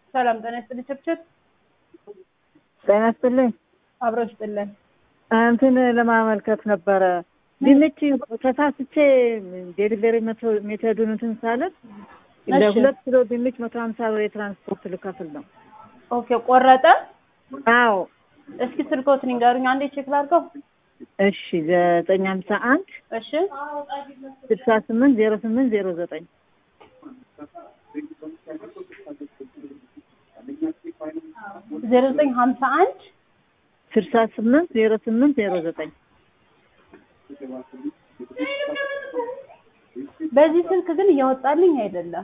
ሰላም ጤና ይስጥልኝ። ችብችብ ጤና ይስጥልኝ። አብረው ይስጥልን። እንትን ለማመልከት ነበረ ድንች ተሳስቼ ዴሊቨሪ ሜተዱን እንትን ሳለት ለሁለት ኪሎ ድንች መቶ ሀምሳ ብር የትራንስፖርት ልከፍል ነው። ኦኬ ቆረጠ። አዎ እስኪ ስልኮትን ንገሩኝ አንዴ ቼክ ላድርገው። እሺ ዘጠኝ ሀምሳ አንድ እሺ ስልሳ ስምንት ዜሮ ስምንት ዜሮ ዘጠኝ ዜሮ ዘጠኝ ሀምሳ አንድ ስልሳ ስምንት ዜሮ ስምንት ዜሮ ዘጠኝ በዚህ ስልክ ግን እያወጣልኝ አይደለም።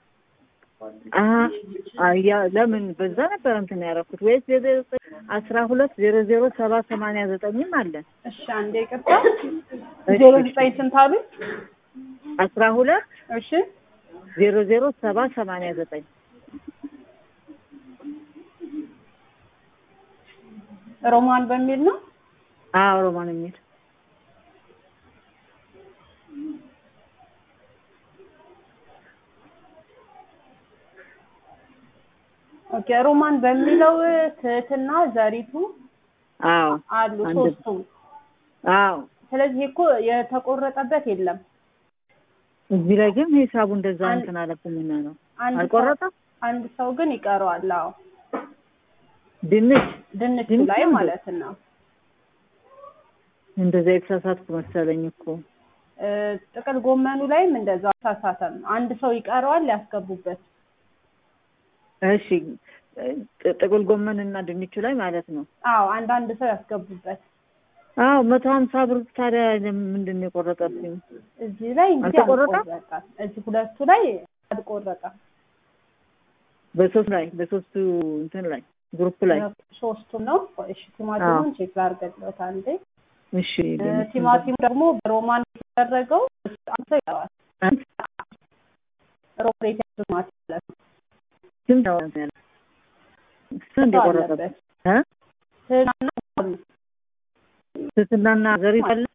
ያ ለምን በዛ ነበር እንትን ያደረኩት ወይስ ዜሮ አስራ ሁለት ዜሮ ዜሮ ሰባ ሰማንያ ዘጠኝም አለ። እሺ አንዴ ይቅርታ። ዜሮ ዘጠኝ ስንት አሉኝ? አስራ ሁለት እሺ ዜሮ ዜሮ ሰባ ሰማንያ ዘጠኝ ሮማን በሚል ነው። አዎ ሮማን የሚል ኦኬ ሮማን በሚለው ትህትና ዘሪቱ አዎ አሉ አንድ- ሶስቱም። አዎ ስለዚህ እኮ የተቆረጠበት የለም። እዚህ ላይ ግን ሂሳቡ እንደዛ አንድ- እንትን አለብኝና ነው አንድ ሰው- አልቆረጠም። አንድ ሰው ግን ይቀረዋል። አዎ ድንች ድንቹ ድንቹ ላይ ነው። ማለት ነው። እንደዛ የተሳሳትኩ መሰለኝ እኮ እ፣ ጥቅል ጎመኑ ላይም እንደዛ አሳሳተም። አንድ ሰው ይቀረዋል ያስገቡበት። እሺ ጥ- ጥቅል ጎመን እና ድንቹ ላይ ማለት ነው። አዎ አንድ አንድ ሰው ያስገቡበት። አዎ መቶ ሀምሳ ብር ታዲያ ምንድን ነው የቆረጠብኝ? እዚህ ላይ እንግዲህ አልተቆረጠም? አልቆረጠም። እዚህ ሁለቱ ላይ አልቆረጠም። በሶስት ላይ በሶስቱ እንትን ላይ ግሩፕ ላይ ሶስቱ ነው። እሺ ቲማቲሙን ቼክ ላድርግልዎት አንዴ። እሺ እ፣ ድንቹ ቲማቲሙ ደግሞ በሮማን የተደረገው አንድ ሰው ይቀረዋል። አንድ ሮማን የተያዘ ቲማቲም ማለት ነው። ስንት ነው እንትን ያለው? ስንት ሰው የቆረጠብኝ? አለበት። እ? ትህትና ትህትናና ዘሪቱ አለ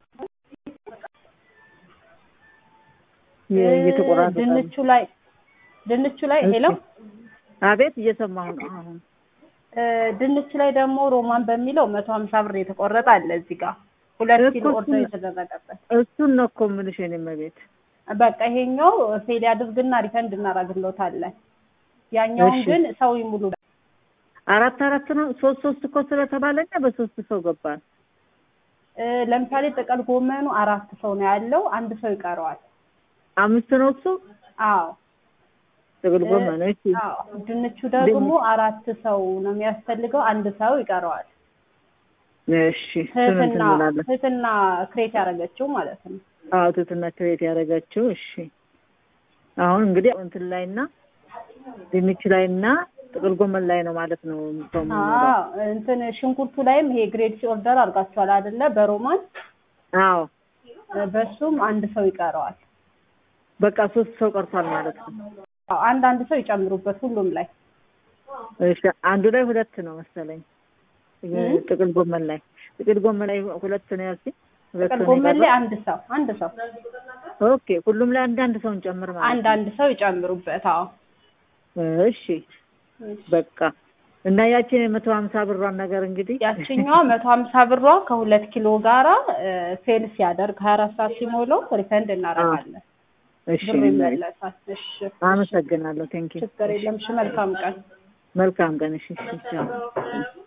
የ- እየተቆራረጠ ነው። ድንቹ ላይ ድንቹ ላይ እሺ። ሄሎ አቤት እየሰማሁ ነው አሁን እ፣ ድንቹ ላይ ደግሞ ሮማን በሚለው መቶ ሀምሳ ብር የተቆረጠ አለ እዚህ ጋር ሁለት እኮ ኪሎ ኦርደር እሱን- የተደረገበት። እሱን ነው እኮ የምልሽ የእኔ እመቤት በቃ ይሄኛው ፌል ያድርግና ሪፈንድ እናደርግልዎታለን። ያኛውን እሺ። ግን ሰው ይሙሉ። አራት አራት ነው ሶስት ሶስት እኮ ስለተባለኛ በሶስት ሰው ገባል እ፣ ለምሳሌ ጥቅል ጎመኑ አራት ሰው ነው ያለው፣ አንድ ሰው ይቀረዋል። አምስት ነው እሱ አዎ ጥቅል እ፣ ጎመን እሺ አዎ። ድንቹ ደግሞ አራት ሰው ነው የሚያስፈልገው፣ አንድ ሰው ይቀረዋል። እሺ እሱን እንትን ትህትና እንላለን ትህትና ክሬት ያደረገችው ማለት ነው። አዎ ትህትና ክሬት ያደረጋችው እሺ አሁን እንግዲህ እንትን ላይና ድንች ላይና ጥቅል ጎመን ላይ ነው ማለት ነው ሰው የምንሞላው። አዎ እንትን ሽንኩርቱ ላይም ይሄ ግሬድ ሲ ኦርደር አድርጋችኋል አይደለ? በሮማን አዎ እ፣ በሱም አንድ ሰው ይቀረዋል። በቃ ሶስት ሰው ቀርቷል ማለት ነው አዎ አንድ አንድ ሰው ይጨምሩበት ሁሉም ላይ እሺ አንዱ ላይ ሁለት ነው መሰለኝ እ? ጥቅል ጎመን ላይ ጥቅል ጎመን ላይ ሁለት ነው ያልሽኝ ሁለት ጥቅል ነው ጎመን ላይ የቀረው? አንድ ሰው አንድ ሰው ኦኬ ሁሉም ላይ አንድ አንድ ሰው እንጨምር ማለት አንድ አንድ ሰው ይጨምሩበት። አዎ ነው እሺ በቃ እና ያችን የመቶ ሀምሳ ብሯን ነገር እንግዲህ ያችኛዋ መቶ ሀምሳ ብሯ ከሁለት ኪሎ ጋራ ፌል ሲያደርግ ሀያ አራት ሰዓት ሲሞላው ሪፈንድ እናደርጋለን። እሺ ብር ይመለሳል። እሺ አመሰግናለሁ ቴንኪው ችግር የለም። እሺ መልካም ቀን። መልካም ቀን እሺ እሺ ቻው።